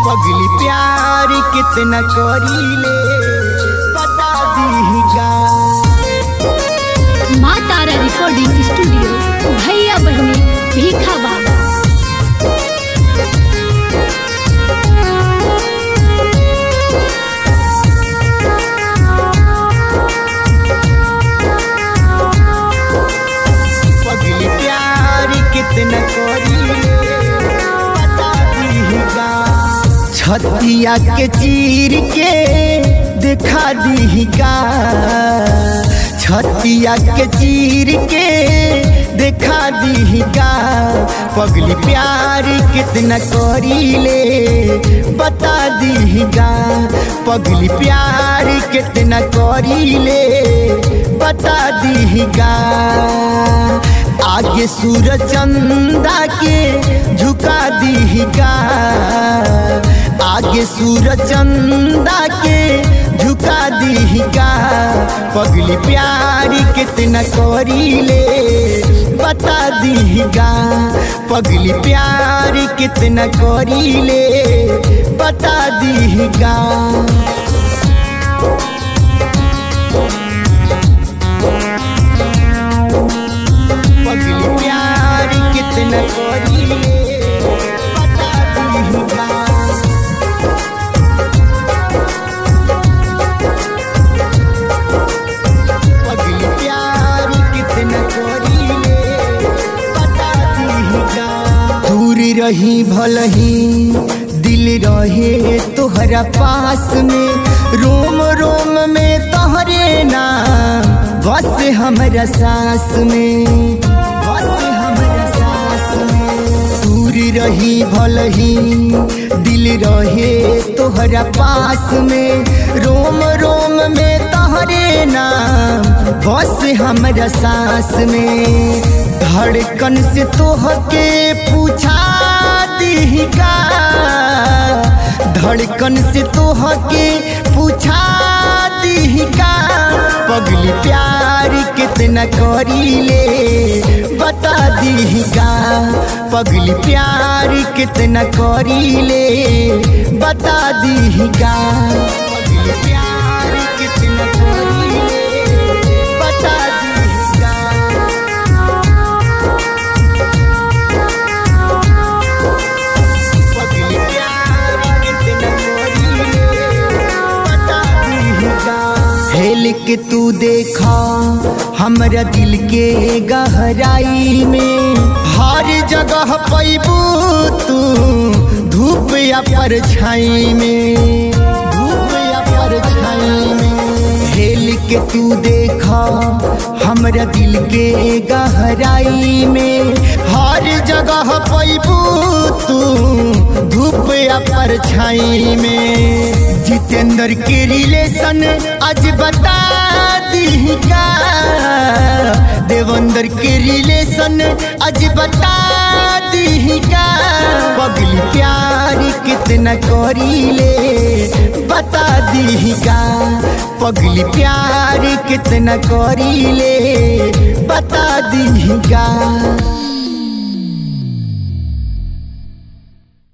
पगली प्यार कितना करीले बता दीगा माँ तारा रिकॉर्डिंग स्टूडियो भैया बहनी भीखा बाबा पगली प्यार कितना करीले बता दीगा छतिया के चीर के दिखा दीगा छतिया के चीर के दिखा दीगा पगली प्यार कितना करीले बता दीगा पगली प्यार कितना करीले बता दीगा आगे सूरज चंदा के झुका दीगा आगे सूरज चंदा के झुका दीगा पगली प्यार कितना करीले बता दीगा पगली प्यार कितना करीले बता दीगा पगली प्यार कितना करीले बता दीगा पगली प्यार कितना करीले बता दीगा दूर रही भलही दिल रहे तोहरा पास में रोम रोम में तोहरे नाम बस हमरा सास में बस हमरा सास में दूर रही भलही दिल रहे तोहरा पास में रोम रोम में तोहरे नाम बस हमरा सास में धड़कन से तोहके पूछा दीगा धड़कन से तोहके पूछा दीगा पगली प्यार कितना करीले बता दीगा पगली प्यार कितना करीले बता दीगा पगली प्यार कितना करीले बता दीगा पगली प्यार कितना करीले बता दीगा हेल के तू देखा हमरा दिल के गहराई में हर जगह पैबू तू धूप या परछाई में धूप या परछाई में हेल के तू देखा हमरा दिल के गहराई में हर जगह पैबू तू धूप या परछाई में जितेंद्र के रिलेशन आज बता दीगा देवेंद्र के रिलेशन आज बता दीगा पगली प्यार कितना करीले बता दीगा पगली प्यार कितना करीले बता दीगा